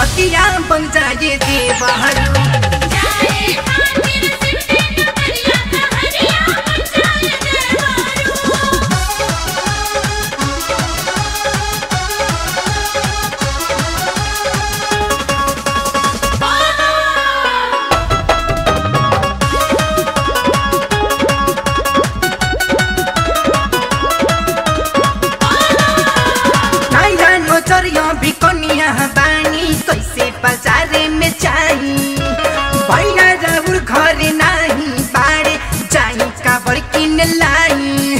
संहतिया बन जाए देवहरू जाए खातिर शिव के नगरिया कहरिया बचाए देवारू नहीं जानो चरिया भी कनिया बानी कैसे बाजारे में चाही भैया राहुल घर नाही बाड़े जाई काबर किन लाई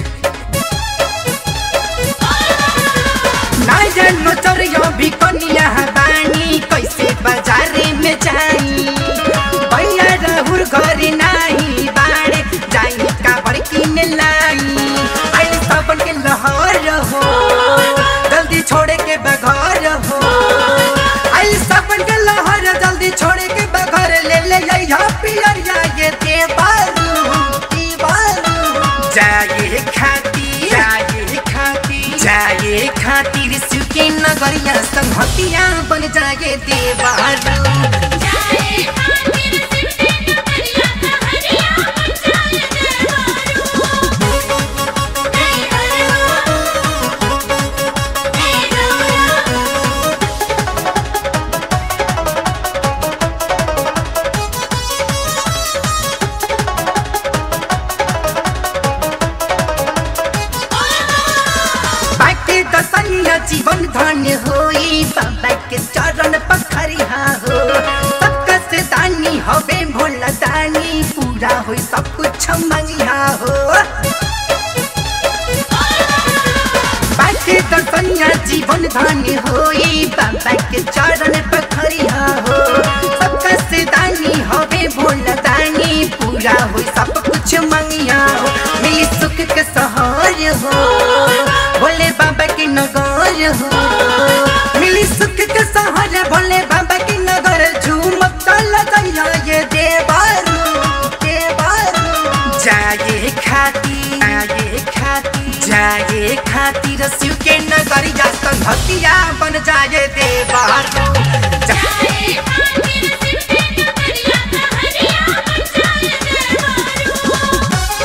नहीं जानो चरिया भी कनिया बानी कैसे बाजारे में जाई भैया राहुल घर नाही बाड़े जाई काबर किन लाई आई सबन के लहर हो जल्दी छोड़े के बघर हो आई सबन के लहर जल्दी छोड़े के बघर ले ले यहाँ पियरिया ये देवारू देवारू जाए खातिर जाए खातिर जाए खातिर सुके नगरिया संहतिया बन जाए देवारू जाए खातिर शिव के नगरिया कहरिया बचाए देवारू हे हरवा हे गौरा बाटे दसनिया जीवन धन्य होई बाबा के चरण पखरिया हो सबका से दानी हवे भोला दानी पूरा होई सब कुछ मंगिया हो बाटे दसनिया जीवन धन्य होई बाबा के चरण पखरिया हो सबका से दानी हवे भोला दानी पूरा होई सब कुछ मंगिया हो मिली सुख के सहर हो भोले बाबा की नगर हो मिली सुख के सहर भोले बाबा की नगर झूमक लगैया ये देवारू देवारू जाए खातिर जाए खातिर जाए खातिर शिव के नगरिया संहतिया बन जाए देवारू जा- जाए खातिर शिव के नगरिया कहरिया बचाए देवारू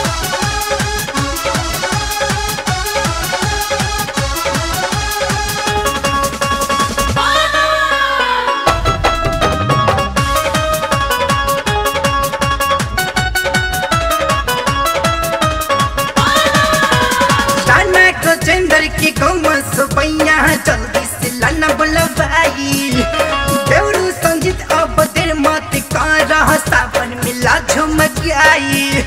लाना को चंदर की गौमा सुपैया जल्दी से लाना बुलवाई देवरू संगीत अब देर मत कर सावन मिला झुमक आई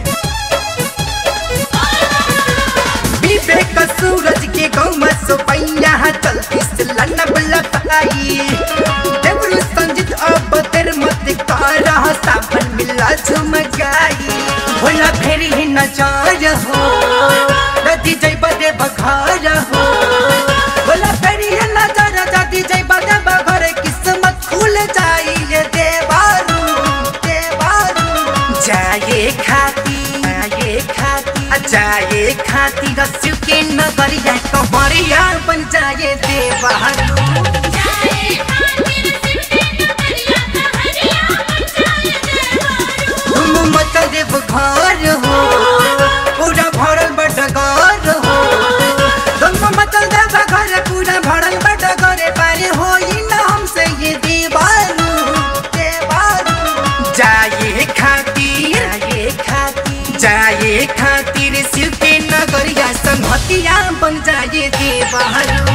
विवेक सूरज के गौमा सुपैया जल्दी से लाना बुलवाई देवरू संगीत अब देर मत कर सावन मिला झुमक आई भोला फेरी ही नजर हो नदी जय बदे बघार हो भोला फेरी ही नजर जदी जय बदे बघार किस्मत खुल जाई ये देवारू देवारू जाए खाती जाए खाती जाए खाती रस्यू के नगरिया कमरिया बन जाए देवारू जाए खातिर शिव के नगरिया कहरिया बचाए देवारू तुम मत देव घर हो पूरा भरल बटगर हो तुम मत देव घर पूरा भरल बटगर पारे हो न हमसे ये दीवारू दीवारू जाए खातिर जाए खातिर जाए खातिर शिव के नगरिया संहतिया बन जाए देवारू